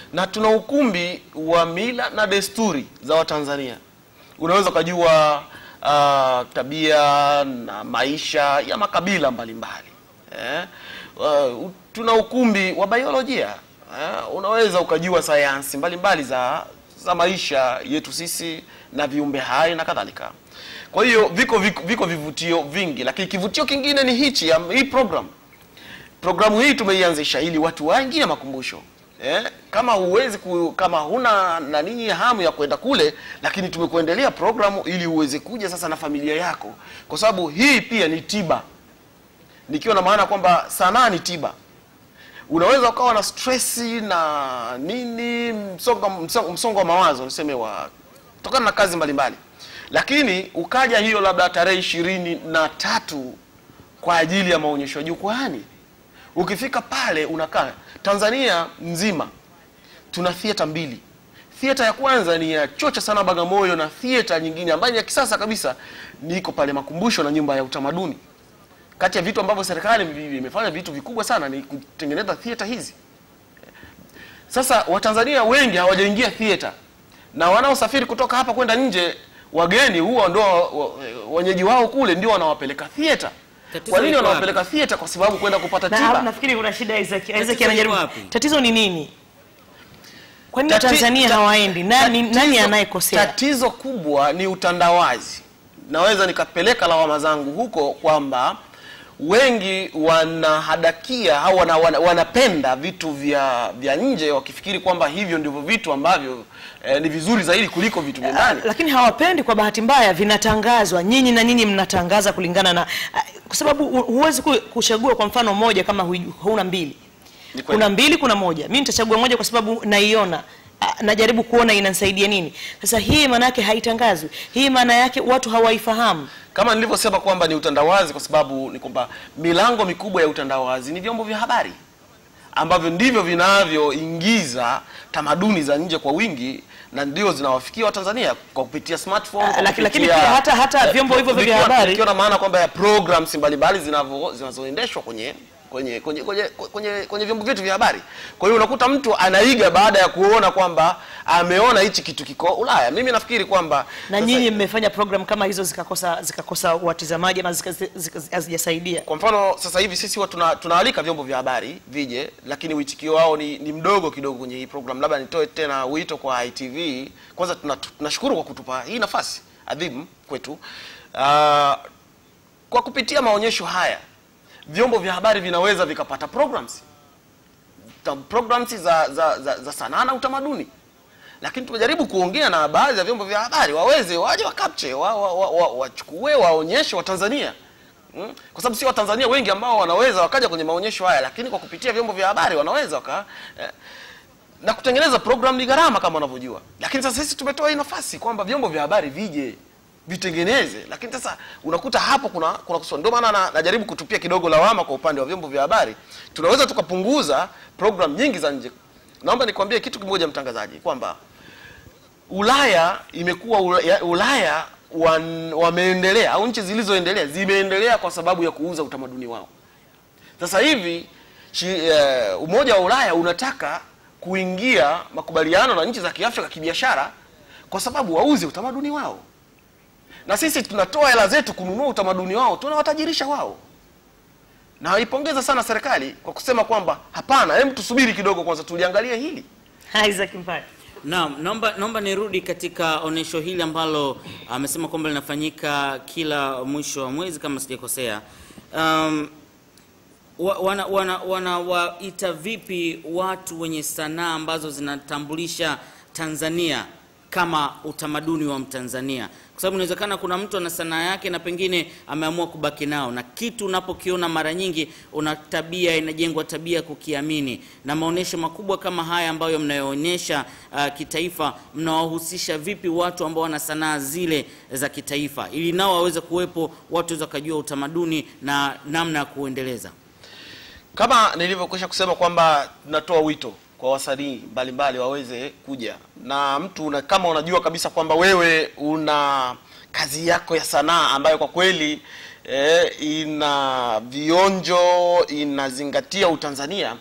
na tuna ukumbi wa mila na desturi za Watanzania. Unaweza ukajua uh, tabia na maisha ya makabila mbalimbali eh? Uh, tuna ukumbi wa biolojia eh? Unaweza ukajua sayansi mbalimbali za za maisha yetu sisi na viumbe hai na kadhalika. Kwa hiyo viko, viko, viko vivutio vingi, lakini kivutio kingine ni hichi ya hii program. Programu hii tumeianzisha ili watu waingie makumbusho eh, kama huwezi ku, kama huna na nini hamu ya kwenda kule, lakini tumekuendelea programu ili uweze kuja sasa na familia yako, kwa sababu hii pia ni tiba, nikiwa na maana kwamba sanaa ni tiba. Unaweza ukawa na stresi na nini, msongo msongo, msongo wa mawazo niseme wa kutokana na kazi mbalimbali, lakini ukaja hiyo labda tarehe ishirini na tatu kwa ajili ya maonyesho ya jukwaani. Ukifika pale unakaa Tanzania nzima tuna theater mbili. Theater ya kwanza ni ya Chuo cha Sanaa Bagamoyo na theater nyingine ambayo ni ya kisasa kabisa niko pale Makumbusho na nyumba ya utamaduni. Kati ya vitu ambavyo serikali imefanya vitu vikubwa sana ni kutengeneza theater hizi. Sasa Watanzania wengi hawajaingia theater na wanaosafiri kutoka hapa kwenda nje, wageni huwa ndo wenyeji wao kule ndio wanawapeleka theater. Tatizo Kwa nini liko wanawapeleka theater? Kwa sababu kwenda kupata Na tiba. hapo nafikiri kuna shida Isaac. Isaac liko anajaribu. wapi? Tatizo ni nini? Kwa nini Tati- Tanzania ta- hawaendi? Nani tatizo- nani anayekosea? Tatizo kubwa ni utandawazi. Naweza nikapeleka lawama zangu huko kwamba wengi wanahadakia au wana, wana, wanapenda vitu vya vya nje wakifikiri kwamba hivyo ndivyo vitu ambavyo eh, ni vizuri zaidi kuliko vitu vya ndani. lakini hawapendi kwa bahati mbaya vinatangazwa nyinyi na nyinyi mnatangaza kulingana na ah, kwa sababu hu- huwezi ku- kuchagua kwa mfano moja kama hui- huna mbili Ni kweli. kuna mbili kuna moja mi nitachagua moja kwa sababu naiona ah, najaribu kuona inanisaidia nini sasa hii maana yake haitangazwi hii maana yake watu hawaifahamu Kama nilivyosema kwamba ni utandawazi, kwa sababu ni kwamba milango mikubwa ya utandawazi ni vyombo vya habari ambavyo ndivyo vinavyoingiza tamaduni za nje kwa wingi na ndio zinawafikia Watanzania kwa kupitia smartphone. Ah, kwa laki- lakini kupitia- pia hata- hata eh, vyombo hivyo vya vikiwa- habari- vikiwa na maana kwamba ya programs mbalimbali zinavyo- zinazoendeshwa kwenye kwenye kwenye kwenye kwenye, kwenye vyombo vyetu vya habari. Kwa hiyo unakuta mtu anaiga baada ya kuona kwamba ameona hichi kitu kiko Ulaya. Mimi nafikiri kwamba na sasa- nyinyi mmefanya program kama hizo zikakosa zikakosa watizamaji ama zika- zika- hazijasaidia Kwa mfano sasa hivi sisi huwa tuna, tunaalika vyombo vya habari vije, lakini uitikio wao ni, ni mdogo kidogo kwenye hii program. Labda nitoe tena wito kwa ITV. Kwanza tuna- tunashukuru kwa kutupa hii nafasi adhimu kwetu. Ah, kwa kupitia maonyesho haya vyombo vya habari vinaweza vikapata programs Ta- programs za, za, za, za sanaa na utamaduni lakini tumejaribu kuongea na baadhi ya vyombo vya habari waweze waje wakapche wachukue wa, wa, wa, wachukue, waonyeshe Watanzania mm? kwa sababu si Watanzania wengi ambao wanaweza wakaja kwenye maonyesho haya, lakini kwa kupitia vyombo vya habari wanaweza waka eh, na kutengeneza program ni gharama kama unavyojua, lakini sasa sisi tumetoa hii nafasi kwamba vyombo vya habari vije vitengeneze, lakini sasa unakuta hapo kuna kuna kusoma. Ndio maana na- najaribu kutupia kidogo lawama kwa upande wa vyombo vya habari. Tunaweza tukapunguza program nyingi za nje. Naomba nikwambie kitu kimoja, mtangazaji, kwamba Ulaya imekuwa Ulaya, Ulaya wan, wameendelea au nchi zilizoendelea zimeendelea kwa sababu ya kuuza utamaduni wao. Sasa hivi shi, eh, Umoja wa Ulaya unataka kuingia makubaliano na nchi za Kiafrika kibiashara kwa sababu wauze utamaduni wao, na sisi tunatoa hela zetu kununua utamaduni wao, tunawatajirisha wao. Na naipongeza sana serikali kwa kusema kwamba hapana, hebu tusubiri kidogo kwanza, tuliangalie hili. Isaac Mpaya Naam, naomba naomba nirudi katika onyesho hili ambalo amesema kwamba linafanyika kila mwisho wa mwezi kama sijakosea. Um, wa- wana wana wanawaita vipi watu wenye sanaa ambazo zinatambulisha Tanzania kama utamaduni wa Mtanzania? Kwa sababu inawezekana kuna mtu ana sanaa yake na pengine ameamua kubaki nao, na kitu unapokiona mara nyingi una tabia, inajengwa tabia kukiamini. Na maonyesho makubwa kama haya ambayo mnayoonyesha uh, kitaifa, mnawahusisha vipi watu ambao wana sanaa zile za kitaifa, ili nao waweze kuwepo, watu waweze wakajua utamaduni na namna ya kuendeleza? Kama nilivyokwisha kusema kwamba tunatoa wito kwa wasanii mbalimbali waweze kuja na mtu una, kama unajua kabisa kwamba wewe una kazi yako ya sanaa ambayo kwa kweli eh, ina vionjo inazingatia Utanzania,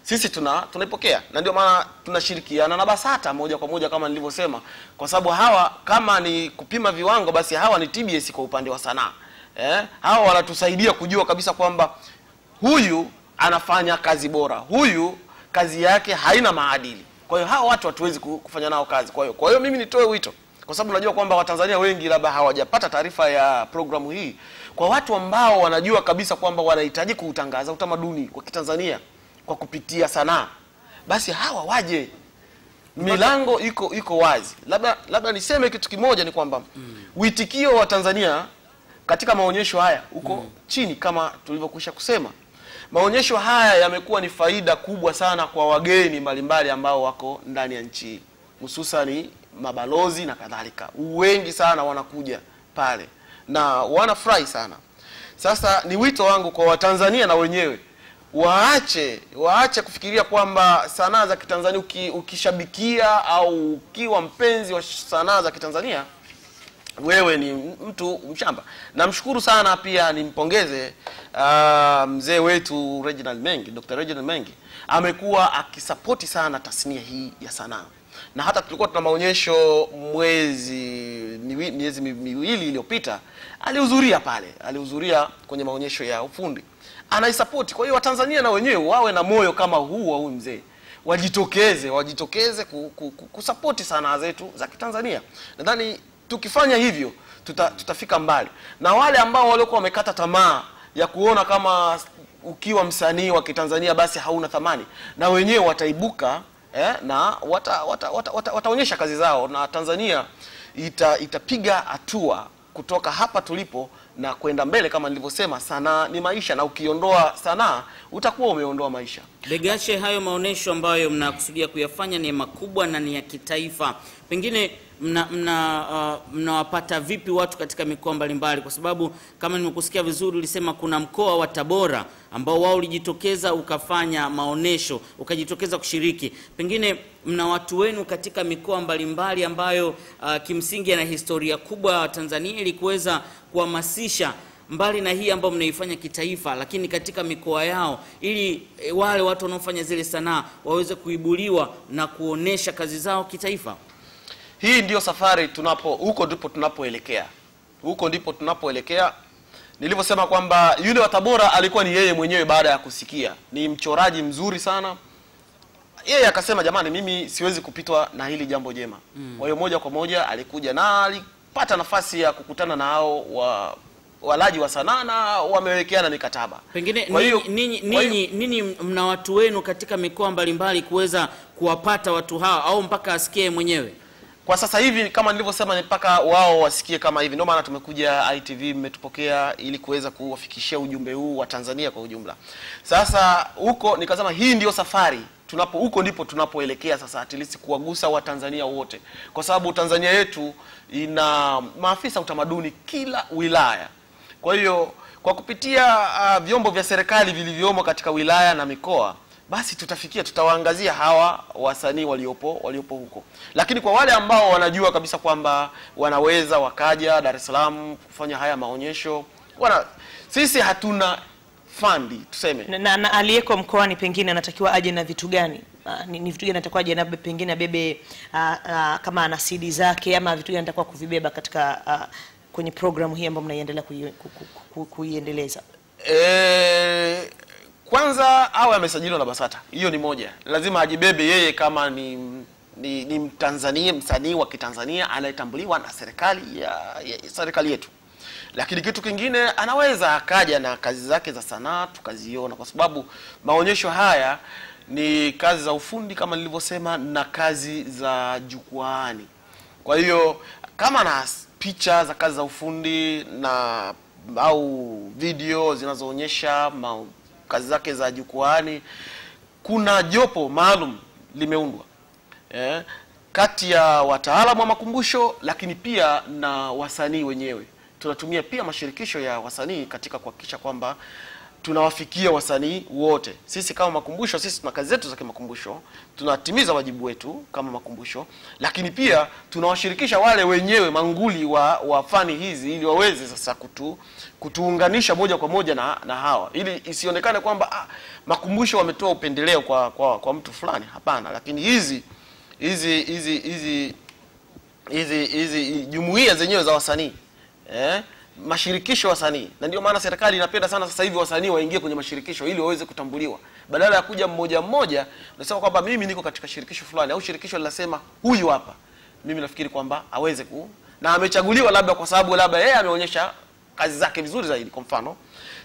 sisi tuna tunaipokea na ndio maana tunashirikiana na BASATA moja kwa moja kama nilivyosema, kwa sababu hawa kama ni kupima viwango, basi hawa ni TBS kwa upande wa sanaa eh, hawa wanatusaidia kujua kabisa kwamba huyu anafanya kazi bora, huyu kazi yake haina maadili. Kwa hiyo hawa watu hatuwezi ku- kufanya nao kazi. Kwa hiyo kwa hiyo mimi nitoe wito, kwa sababu najua kwamba Watanzania wengi labda hawajapata taarifa ya programu hii, kwa watu ambao wanajua kabisa kwamba wanahitaji kuutangaza utamaduni wa Kitanzania kwa kupitia sanaa, basi hawa waje milango iko iko wazi. Labda labda niseme kitu kimoja ni kwamba uitikio wa Tanzania katika maonyesho haya uko chini kama tulivyokwisha kusema. Maonyesho haya yamekuwa ni faida kubwa sana kwa wageni mbalimbali ambao wako ndani ya nchi hii, hususani mabalozi na kadhalika. Wengi sana wanakuja pale na wanafurahi sana. Sasa ni wito wangu kwa Watanzania na wenyewe waache waache kufikiria kwamba sanaa za Kitanzania uki, ukishabikia au ukiwa mpenzi wa sanaa za Kitanzania wewe ni mtu mshamba. Namshukuru sana pia nimpongeze uh, mzee wetu Reginald Mengi, Dr. Reginald Mengi amekuwa akisapoti sana tasnia hii ya sanaa, na hata tulikuwa tuna maonyesho mwezi miwi- miezi mi- miwili iliyopita, alihudhuria pale, alihudhuria kwenye maonyesho ya ufundi, anaisapoti. Kwa hiyo Watanzania na wenyewe wawe na moyo kama huu wa huyu mzee wajitokeze wajitokeze ku, ku, ku, kusapoti sanaa zetu za Kitanzania. Nadhani tukifanya hivyo tuta, tutafika mbali, na wale ambao waliokuwa wamekata tamaa ya kuona kama ukiwa msanii wa Kitanzania basi hauna thamani, na wenyewe wataibuka eh, na wata, wata, wata, wata, wataonyesha kazi zao, na Tanzania ita, itapiga hatua kutoka hapa tulipo na kwenda mbele. Kama nilivyosema, sanaa ni maisha, na ukiondoa sanaa utakuwa umeondoa maisha. Degashe, hayo maonyesho ambayo mnakusudia kuyafanya ni makubwa na ni ya kitaifa, pengine mna mna uh, mnawapata vipi watu katika mikoa mbalimbali? Kwa sababu kama nimekusikia vizuri, ulisema kuna mkoa wa Tabora ambao wao ulijitokeza ukafanya maonyesho, ukajitokeza kushiriki. Pengine mna watu wenu katika mikoa mbalimbali ambayo uh, kimsingi yana historia kubwa ya Tanzania ili kuweza kuhamasisha mbali na hii ambayo mnaifanya kitaifa, lakini katika mikoa yao, ili e, wale watu wanaofanya zile sanaa waweze kuibuliwa na kuonesha kazi zao kitaifa. Hii ndiyo safari tunapo, huko ndipo tunapoelekea, huko ndipo tunapoelekea. Nilivyosema kwamba yule wa Tabora alikuwa ni yeye mwenyewe, baada ya kusikia ni mchoraji mzuri sana, yeye akasema, jamani, mimi siwezi kupitwa na hili jambo jema. Kwa hiyo moja kwa moja alikuja na alipata nafasi ya kukutana na hao wa walaji wa sanaa na wamewekeana mikataba. Pengine Kwa hiyo- ninyi ninyi kwa hiyo- ninyi ninyi mna watu wenu katika mikoa mbalimbali kuweza kuwapata watu hawa au mpaka asikie mwenyewe. Kwa sasa hivi kama nilivyosema, ni mpaka wao wasikie kama hivi. Ndio maana tumekuja ITV, mmetupokea ili kuweza kuwafikishia ujumbe huu wa Tanzania kwa ujumla. Sasa huko nikasema hii ndio safari tunapo, huko ndipo tunapoelekea sasa, at least kuwagusa Watanzania wote, kwa sababu Tanzania yetu ina maafisa utamaduni kila wilaya. Kwa hiyo kwa kupitia uh, vyombo vya serikali vilivyomo katika wilaya na mikoa basi tutafikia tutawaangazia hawa wasanii waliopo waliopo huko, lakini kwa wale ambao wanajua kabisa kwamba wanaweza wakaja Dar es Salaam kufanya haya maonyesho wana, sisi hatuna fandi tuseme na, na, na aliyeko mkoani pengine anatakiwa aje na vitu gani? Ah, ni, ni vitu gani anatakiwa aje na pengine abebe ah, ah, kama ana CD zake ama vitu gani anatakiwa kuvibeba katika ah, kwenye programu hii ambayo mnaiendelea kui- ku- ku- ku- kuiendeleza? E, kwanza awe amesajiliwa na BASATA, hiyo ni moja. Lazima ajibebe yeye kama ni ni, ni Mtanzania, msanii wa Kitanzania anayetambuliwa na serikali ya, ya serikali yetu. Lakini kitu kingine anaweza akaja na kazi zake za sanaa tukaziona, kwa sababu maonyesho haya ni kazi za ufundi kama nilivyosema, na kazi za jukwaani. Kwa hiyo kama na picha za kazi za ufundi na au video zinazoonyesha ma- kazi zake za jukwaani, kuna jopo maalum limeundwa eh, kati ya wataalamu wa makumbusho, lakini pia na wasanii wenyewe. Tunatumia pia mashirikisho ya wasanii katika kuhakikisha kwamba tunawafikia wasanii wote. Sisi kama makumbusho, sisi tuna kazi zetu za kimakumbusho, tunatimiza wajibu wetu kama makumbusho, lakini pia tunawashirikisha wale wenyewe manguli wa, wa fani hizi ili waweze sasa kutu, kutuunganisha moja kwa moja na, na hawa ili isionekane kwamba ah, makumbusho wametoa upendeleo kwa, kwa, kwa mtu fulani. Hapana, lakini hizi hizi hizi hizi hizi hizi jumuiya zenyewe za wasanii eh, mashirikisho ya wasanii, na ndio maana serikali inapenda sana sasa hivi wasanii waingie kwenye mashirikisho ili waweze kutambuliwa, badala ya kuja mmoja mmoja unasema kwamba mimi niko katika shirikisho fulani, au shirikisho linasema huyu hapa. Mimi nafikiri kwamba aweze ku na amechaguliwa labda kwa sababu labda yeye ameonyesha kazi zake vizuri zaidi. Kwa mfano,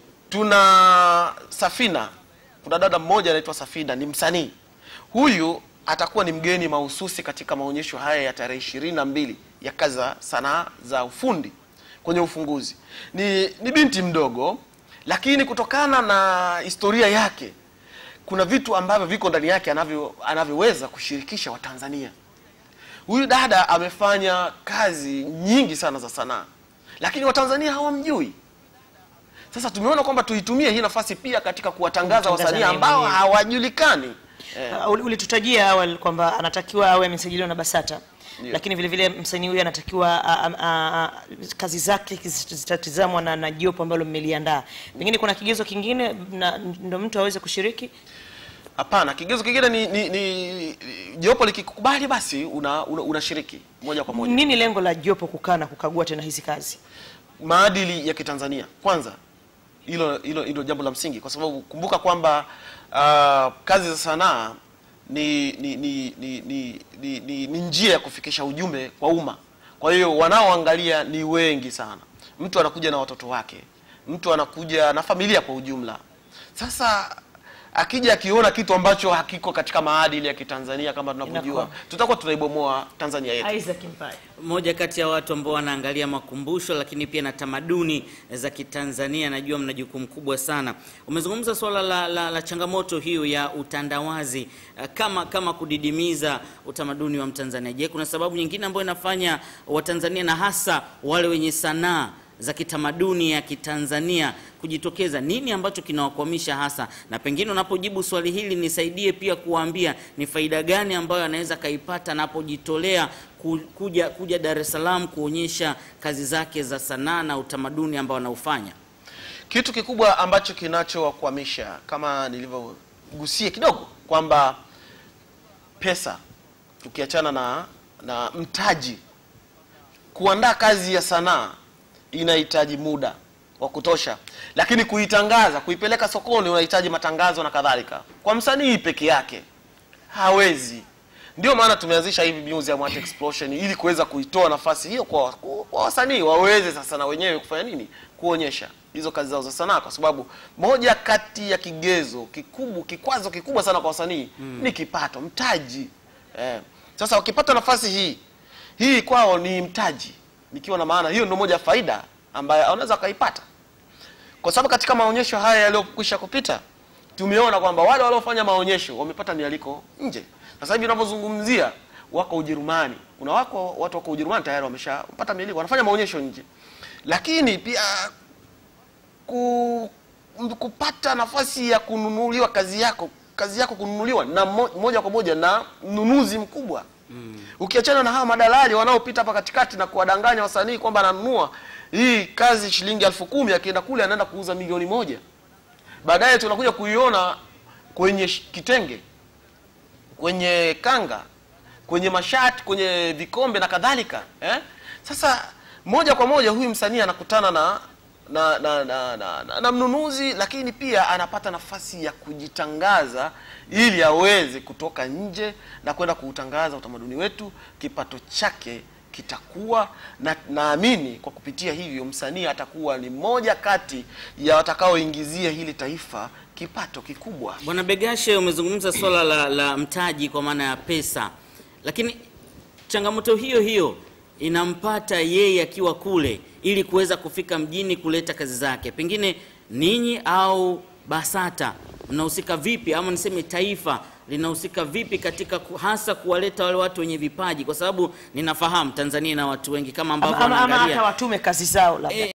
tuna Safina, kuna dada mmoja anaitwa Safina, ni msanii huyu atakuwa ni mgeni mahususi katika maonyesho haya ya tarehe ishirini na mbili ya kazi za sanaa za ufundi kwenye ufunguzi. Ni, ni binti mdogo, lakini kutokana na historia yake kuna vitu ambavyo viko ndani yake anavyo anavyoweza kushirikisha Watanzania. Huyu dada amefanya kazi nyingi sana za sanaa, lakini Watanzania hawamjui. Sasa tumeona kwamba tuitumie hii nafasi pia katika kuwatangaza Kumtangaza wasanii naye ambao mwenyewe. hawajulikani. Eh. Uh, uli- ulitutajia awali kwamba anatakiwa awe amesajiliwa na BASATA Ndio. lakini vile vile msanii huyu anatakiwa a, a, a, a, kazi zake zit- zitatizamwa na, na jopo ambalo mmeliandaa. Pengine kuna kigezo kingine na ndo mtu aweze kushiriki. Hapana, kigezo kingine ni, ni, ni jopo likikubali basi una, una, unashiriki moja kwa moja. Nini lengo la jopo kukaa na kukagua tena hizi kazi? Maadili ya Kitanzania kwanza, hilo hilo hilo jambo la msingi, kwa sababu kumbuka kwamba ah, kazi za sanaa ni ni ni ni, ni, ni, ni, ni njia ya kufikisha ujumbe kwa umma. Kwa hiyo wanaoangalia ni wengi sana. Mtu anakuja na watoto wake, mtu anakuja na familia kwa ujumla. Sasa akija akiona kitu ambacho hakiko katika maadili ya Kitanzania kama tunavyojua, Inakuwa. tutakuwa tunaibomoa Tanzania yetu. Isaac Mpai. Moja kati ya watu ambao wanaangalia makumbusho lakini pia na tamaduni za Kitanzania, najua mna jukumu kubwa sana. Umezungumza swala la, la, la changamoto hiyo ya utandawazi eh, kama kama kudidimiza utamaduni wa Mtanzania. Je, kuna sababu nyingine ambayo inafanya Watanzania na hasa wale wenye sanaa za kitamaduni ya Kitanzania kujitokeza? Nini ambacho kinawakwamisha hasa? Na pengine unapojibu swali hili nisaidie pia kuwaambia ni faida gani ambayo anaweza kaipata anapojitolea ku- kuja kuja Dar es Salaam kuonyesha kazi zake za sanaa na utamaduni ambao anaufanya. Kitu kikubwa ambacho kinachowakwamisha kama nilivyogusia kidogo kwamba pesa, tukiachana na na mtaji, kuandaa kazi ya sanaa inahitaji muda wa kutosha, lakini kuitangaza, kuipeleka sokoni unahitaji matangazo na kadhalika. Kwa msanii peke yake hawezi. Ndio maana tumeanzisha hivi Museum Art Explosion ili kuweza kuitoa nafasi hiyo kwa, kwa wasanii waweze sasa na wenyewe kufanya nini, kuonyesha hizo kazi zao za sanaa, kwa sababu moja kati ya kigezo kikubwa, kikwazo kikubwa sana kwa wasanii ni kipato, mtaji. Eh, sasa wakipata nafasi hii hii kwao ni mtaji, nikiwa na maana hiyo ndio moja ya faida ambayo wanaweza wakaipata kwa sababu katika maonyesho haya yaliyokwisha kupita tumeona kwamba wale waliofanya maonyesho wamepata mialiko nje. Sasa hivi tunavyozungumzia wako Ujerumani, kuna wako watu wako Ujerumani tayari wameshapata mialiko, wanafanya maonyesho nje, lakini pia ku, m- kupata nafasi ya kununuliwa kazi yako kazi yako kununuliwa na mo, moja kwa moja na mnunuzi mkubwa ukiachana na hawa madalali wanaopita hapa katikati na kuwadanganya wasanii kwamba ananunua hii kazi shilingi elfu kumi akienda kule anaenda kuuza milioni moja baadaye tunakuja kuiona kwenye sh- kitenge kwenye kanga kwenye mashati kwenye vikombe na kadhalika eh? Sasa moja kwa moja huyu msanii anakutana na na na, na, na, na, na mnunuzi, lakini pia anapata nafasi ya kujitangaza ili aweze kutoka nje na kwenda kuutangaza utamaduni wetu, kipato chake kitakuwa na naamini kwa kupitia hivyo msanii atakuwa ni moja kati ya watakaoingizia hili taifa kipato kikubwa. Bwana Begashe, umezungumza swala la, la mtaji kwa maana ya pesa, lakini changamoto hiyo hiyo inampata yeye akiwa kule ili kuweza kufika mjini kuleta kazi zake. Pengine ninyi au BASATA mnahusika vipi, ama niseme taifa linahusika vipi katika ku, hasa kuwaleta wale watu wenye vipaji, kwa sababu ninafahamu Tanzania ina watu wengi kama ambavyo Ama, ama, ama wanaangalia hata watume kazi zao labda. Eh,